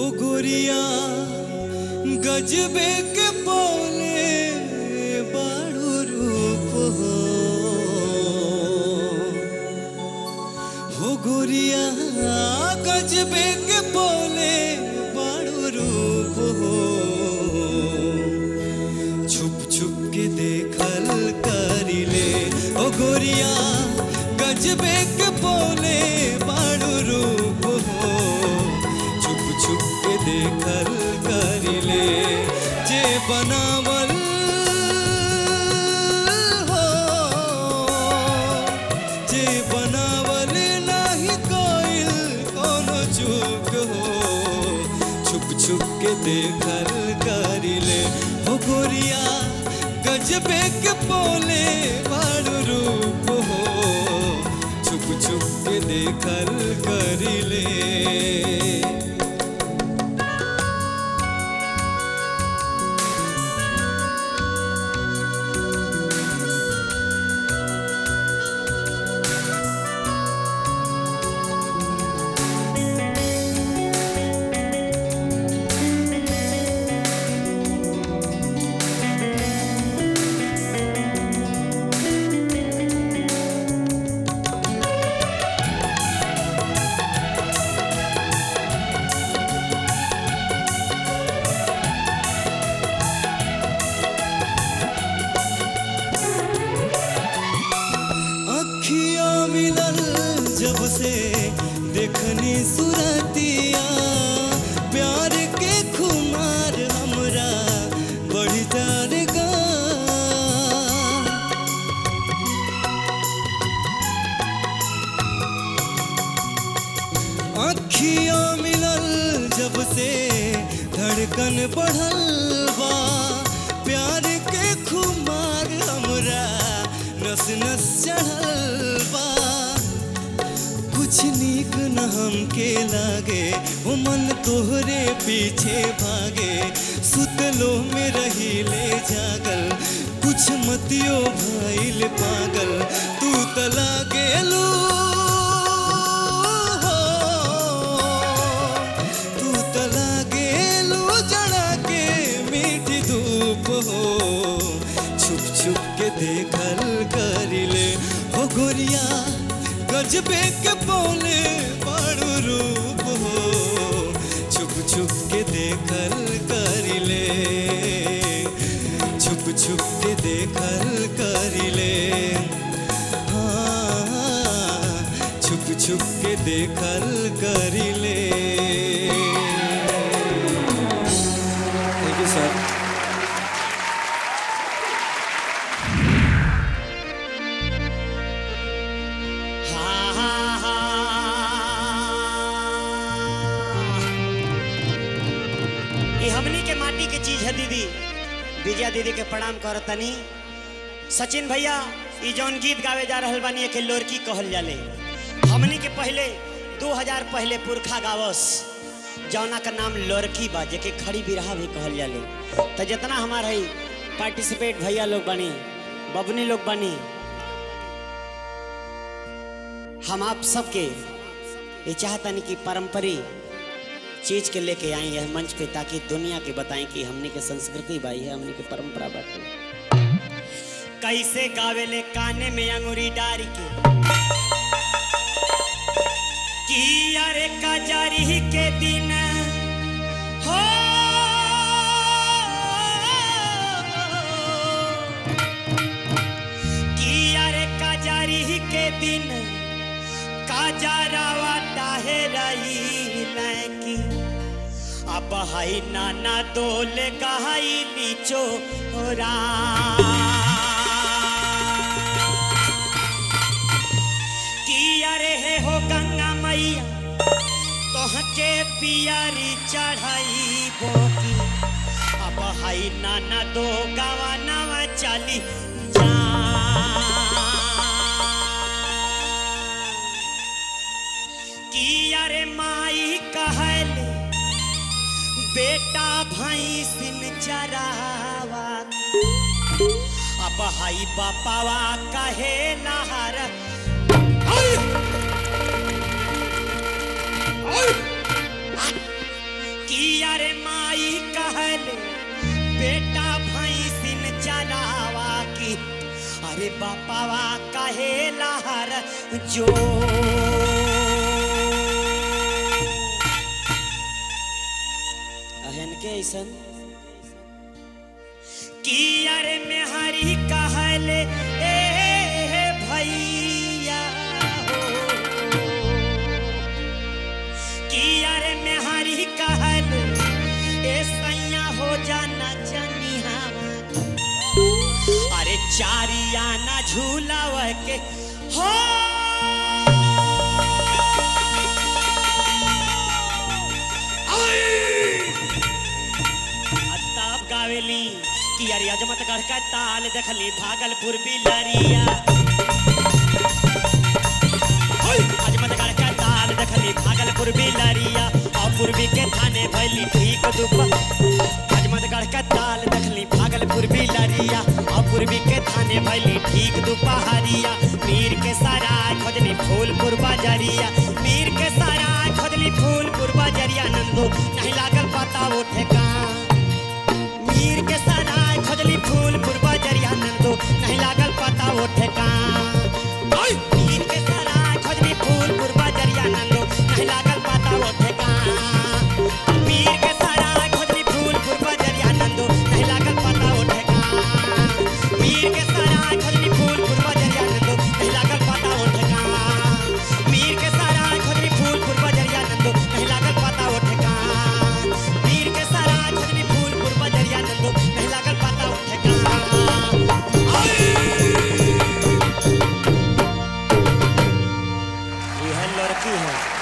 गोरिया गजबे के बोले बाड़ू रूप हो हो गोरिया गजबे के बोले बाड़ू रूप हो छुप छुप के देखल करिले ओ गोरिया गजबे के बोले बाड़ू रूप हो छुप छुप के देखल करिले जे बनावल हो जे बनावल नाही कोइल कोनो चूक हो छुप छुप के देखल करिले हो गोरिया गजबे के बोले बाड़ू रूप हो छुप छुप के देखल करिले अखिया मिलल जब से देखनी सुरतिया प्यार के खुमार हमरा बढ़ जाएगा अखिया मिलल जब से धड़कन बढ़ल बा प्यार के खुमार हमरा नस नस चढ़ल बा कुछ नीक न हमके लागे ओ मन तोहरे पीछे भागे सुतलो में रही ले जागल कुछ मतियो भइल पागल तू तला गेलू हो तू तला गेलू जड़ा के मीठी धूप हो छुप छुप के देखल करिले हो गोरिया गजबे के बोले बाड़ू रूप हो छुप छुप के देखल करिले छुप छुप के देखल करिले हाँ छुप छुप के देखल करिले थैंक यू सर ये हमनी के माटी के चीज है दीदी विजया दीदी के प्रणाम कर तनी सचिन भैया ई जौन गीत गावे जा रहल बानी के लोरकी कहल जाले हमनी के पहले 2000 पहले पुरखा गावस जौना का नाम लोरकी बा जेके खड़ी बिरहा भी कहल जाले तो जितना हमार है पार्टिसिपेट भैया लोग बनी बबनी लोग बनी हम आप सबके ये चाहतनी कि पारंपरिक चीज के लेके आई है मंच पे ताकि दुनिया के बताएं कि हमने के संस्कृति बाई है हमने के परंपरा बाटे कैसे गावेले काने में अंगूरी डारी के कि अरे कजरी के दिन हो कि अरे कजरी के दिन काजरावा डाहे रही लैकी अब हाई नाना दोले गहाई नीचो रा कि अरे हे हो गंगा मैया तोहके पियारी चढ़ाई बोकी अब हाई नाना दो गावा नवा चली जा कि अरे माई कहले बेटा भैंसिन चरावा अब हाई बापावा कहे नहर कि जो अहन के ऐसन कि अरे मेहरी कहले ए भैया हो कि अरे मेहरी कहल ए सैया हो जाना जनिहावा अरे चारिया ना झूलाव के हो आ तब गावेली कि अरे अजमतगढ़ का ताल देखली भागलपुर बिलरिया अजमतगढ़ का ताल देखली भागलपुर बिलरिया और पूर्वी के थाने भैली ठीक दुप अजमतगढ़ का ताल देखली भागलपुर बिलरिया और पूर्वी के थाने भैली ठीक दुपहरिया मीर के सराय खोजली फूलपुर बाजरिया मीर के सराय खोजली फूलपुर बाजरिया नंदो नहीं लागल पता वो ठेकान मीर के सराय खोजली फूलपुर बाजरिया नंदो नहीं लागल पता वो ठेकान मीर के सराय खोजली फूलपुर बाजरिया नंदो नहीं लागल पता वो ठेकान मीर के सराय खोजली फूलपुर बाजरिया नंदो नहीं लागल पता वो ठेकान मीर के सराय खोजली फूलपुर बाजरिया नंदो नहीं लागल पता वो ठेकान मीर के सराय खोजली फूलपुर बाजरिया नंदो नहीं लागल पता वो ठेकान मीर के सराय खोजली फूलपुर बाजरिया नंदो नहीं लागल पता वो ठेकान यह लड़की है